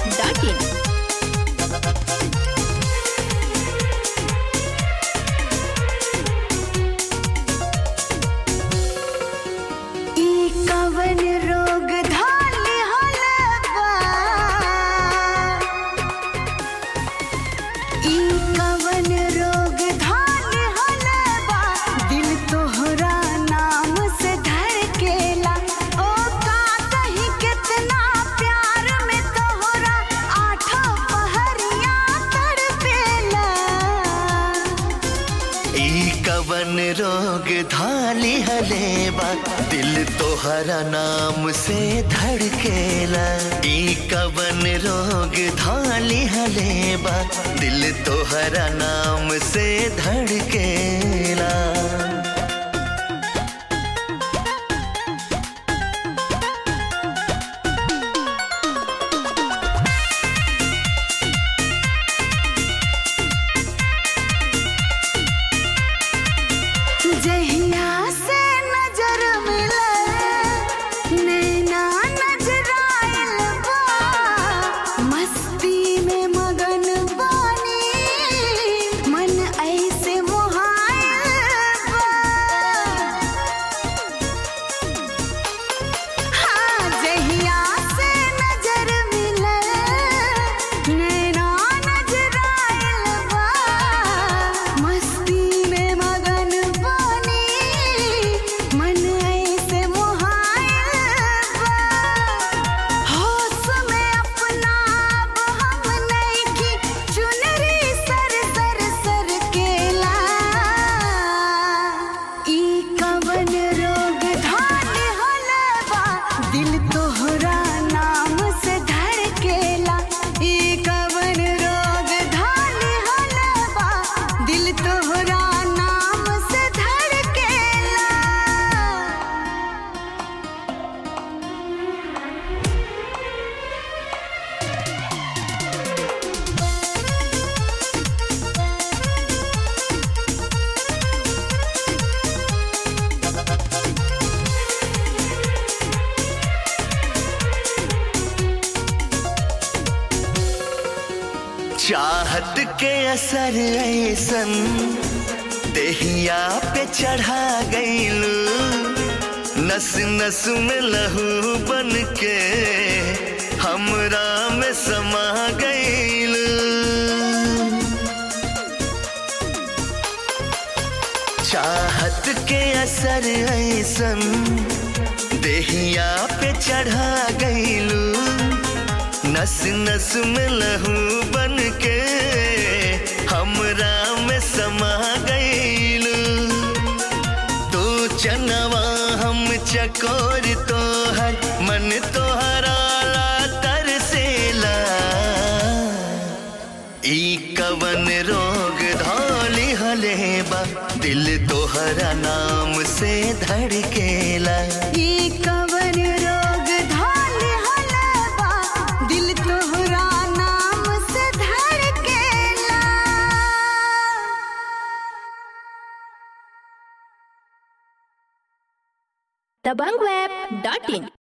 dbankweb.in. ई कवन रोग धाल हलवा ई कवन रोग धाल हलवा दिल तोहरा नाम से धड़केला ओ का कहीं कितना प्यार में तोहरा आठों पहरिया तड़पेला ई कवन रोग धाली हलेबा दिल तोहरा नाम से धड़केला ई कवन रोग धाली हलेबा दिल तोहरा नाम से धड़केला जहिया से नजर मिले नैना नजराइल बा मस्ती में मगन बानी मन ऐसे मोहाइल बा हाँ जहिया से नजर मिले नैना नजराइल बा मस्ती में मगन बानी मन ऐसे मोहाइल बा होश में अपना अब हम नइखी चुनरी सर सर सर केला ई कवन रोग धान हलवा दिल तोहरा नाम से धड़केला ई कवन रोग धान हलवा दिल तोहरा नाम से धड़केला चाहत के असर ऐसन देहिया पे चढ़ा गईलू नस नस में लहू बन के हमरा में समा गईलू चाहत के असर ऐसन देहिया पे चढ़ा गईलू नस नस में लहू बन के हमरा में समा गईलू तू चनवा हम चकोर तोहर मन तोहरा ला तरसेला ई कवन रोग धौली हलेबा दिल तोहरा नाम से धड़केला ई कवन रोग धाल हलवा दिल तोहरा नाम से धड़केला dbankweb.in.